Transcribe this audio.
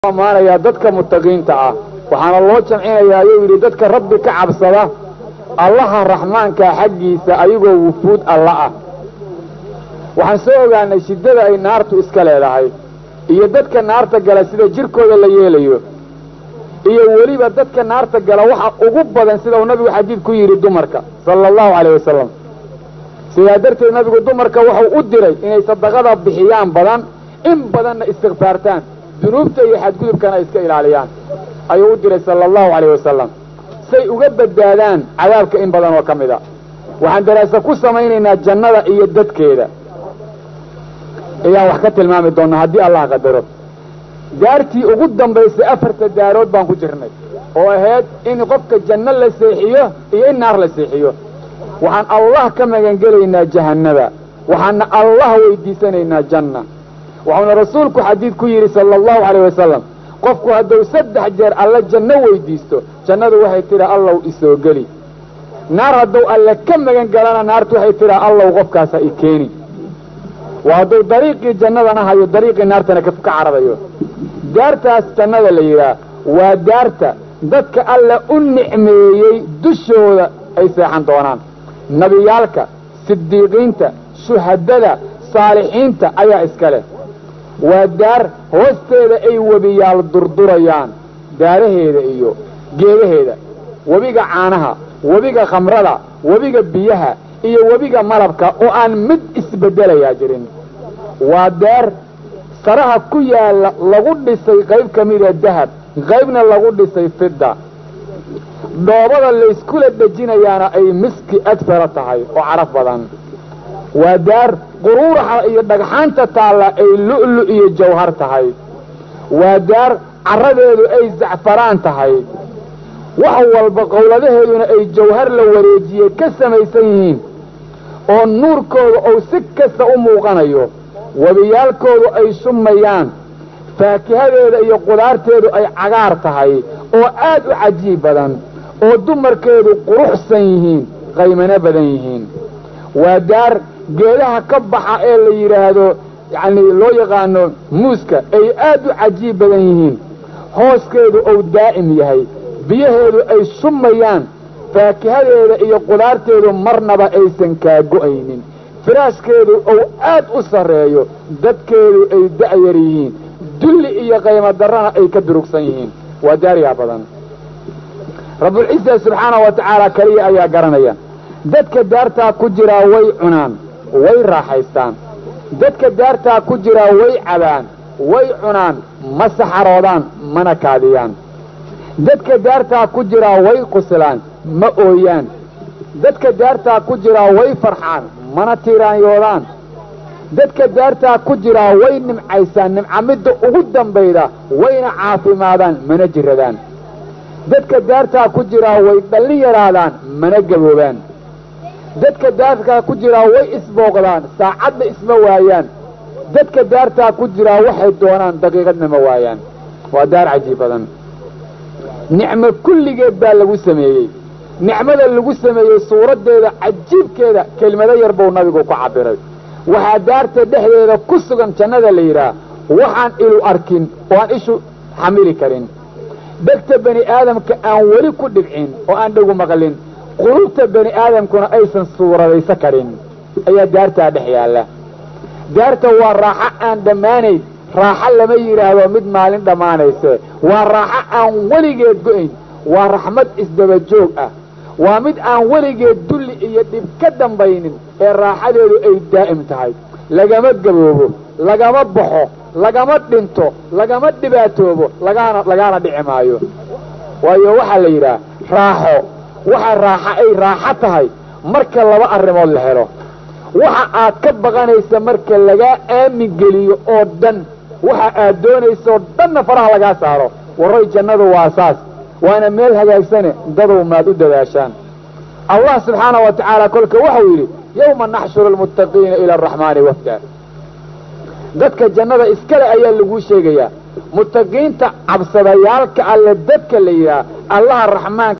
amaanayaa dadka mutaqiinta ah waxaana loo jamcinayaa ayuu yidhi dadka rabbi ka cabsada allaha raxmaankaa xaggiisa ayagoo wufuud alla ah waxaan soo ogaanay shiddada ay naartu iska leedahay iyo dadka naarta gala sida jirkooda la yeelayo iyo weliba dadka naarta gala waxa ugu badan sida uu nabigu xadiid ku yidhi dumarka sala allahu calayh wasalam sidaa darteed nabigu dumarka wuxuu u diray inay sadaqada bixiyaan badan in badanna istikfaartaan dunuubta iyo xadgudubkana ay iska ilaaliyaan ayuu u diray sala allahu calayh wasalam say uga badbaadaan cadaabka in badan oo ka mid a waxaan daraasa ku samaynaynaa jannada iyo dadkeeda ayaan wax ka tilmaami doonnaa haddii allah qadaro daartii ugu dambaysay afarta daarood baan ku jirnay oo ahayd in qofka janno la seexiyo iyo in naar la seexiyo waxaan allah ka magangelaynaa jahannada waxaana allah weydiisanaynaa janna wuxuuna rasuulku xadiid ku yidhi sala allahu calayh wasalam qofku hadduu saddex jeer alle janno weydiisto jannadu waxay tidhaa allow isoo geli naar hadduu alle ka magan galana naartu waxay tidhaa allow qofkaasa i keeni waa hadduu dariiqii jannadana hayo dariiqii naartana ka cararayo daartaas jannada la yidhaah waa daarta dadka alle u nicmeeyey dushooda ay seexan doonaan nebiyaalka sidiiqiinta shuhadada saalixiinta ayaa iska leh waa daar hoosteeda ay webiyaal durdurayaan daaraheeda iyo geedaheeda webiga caanaha webiga khamrada webiga biyaha iyo webiga malabka oo aan mid isbeddelayaa jirin waa daar saraha ku yaalla lagu dhisay qayb ka mida dahab qaybna lagu dhisay fidda dhoobada layskula dhejinayaana ay miski adfara tahay oo caraf badan waa daar quruuraxa iyo dhagxaanta taalla ay lu'lu iyo jawhar tahay waa daar carradeedu ay zacfaraan tahay wax walba qowladaheeduna ay jawhar la wareejiyey ka samaysan yihiin oo nuurkooda uu si kasta u muuqanayo webiyaalkoodu ay shummayaan faakihadeeda iyo qudaarteedu ay cagaar tahay oo aad u cajiib badan oo dumarkeedu quruxsan yihiin qaymano badan yihiin waa daar geedaha ka baxa ee la yidhaahdo yacnii loo yaqaano muuska ay aad u cajiib badan yihiin hooskeedu uu daa'im yahay biyaheedu ay shummayaan faakihadeeda iyo qudaarteedu marnaba aysan kaa go'aynin firaashkeedu uu aad u sarreeyo dadkeedu ay da'yar yihiin dulli iyo qaymo darrana ay ka durugsan yihiin waa daariyaa badan rabbulciisa subxaanahu wa tacaala keliya ayaa garanaya dadka daartaa ku jiraa way cunaan way raaxaystaan dadka daartaa ku jiraa way cabaan way cunaan ma saxaroodaan mana kaadiyaan dadka daartaa ku jiraa way qusilaan ma ooyaan dadka daartaa ku jiraa way farxaan mana tiiraanyoodaan dadka daartaa ku jiraa way nimcaysaan nimcamidda ugu dambayda wayna caafimaadaan mana jiradaan dadka daartaa ku jiraa way dhallin yaraadaan mana gaboobaan dadka daartaa ku jiraa way isbooqdaan saacadna isma waayaan dadka daartaa ku jiraa waxay doonaan daqiiqadna ma waayaan waa daar cajiib badan nicmo kulligeed baa lagu sameeyey nicmada lagu sameeyey suuraddeeda cajiibkeeda kelmado yar buu nabigu ku cabbiray waxaa daarta dhexdeeda ku sugan jannada la yidhaah waxaan ilu arkin oo aan ishu xamili karin dhegta bani aadamka aan weli ku dhibcin oo aan dhegu maqlin qulubta bani aadamkuna aysan suuradaysa karin ayaa daartaa dhex yaalla daarta waa raaxo aan dhammaanayn raaxo lama yidhaahdo mid maalin dhammaanayse waa raaxo aan weligeed go'ayn waa raxmad isdaba joog ah waa mid aan weligeed dulli iyo dhib ka dambaynin ee raaxadeedu ay daa'im tahay lagama gaboobo lagama baxo lagama dhinto lagama dhibaatoobo lagaana lagaana dhici maayo waayo waxaa la yidhaah raaxo waxa raaxo ay raaxo tahay marka laba arrimood la helo waxa aad ka baqanaysa marka lagaa aamin geliyo oo dhan waxa aad doonaysaoo dhanna faraha lagaa saaro warray jannadu waa saas waana meel hagaagsane dadow maad u dadaashaan allah subxaanahu wa tacaala kolka waxau yidhi yowma naxshuru almuttaqiina ila araxmaani wafda dadka jannada iskale ayaa laguu sheegayaa muttaqiinta cabsadayaalka alle dadka la yidhaah allaha raxmaanka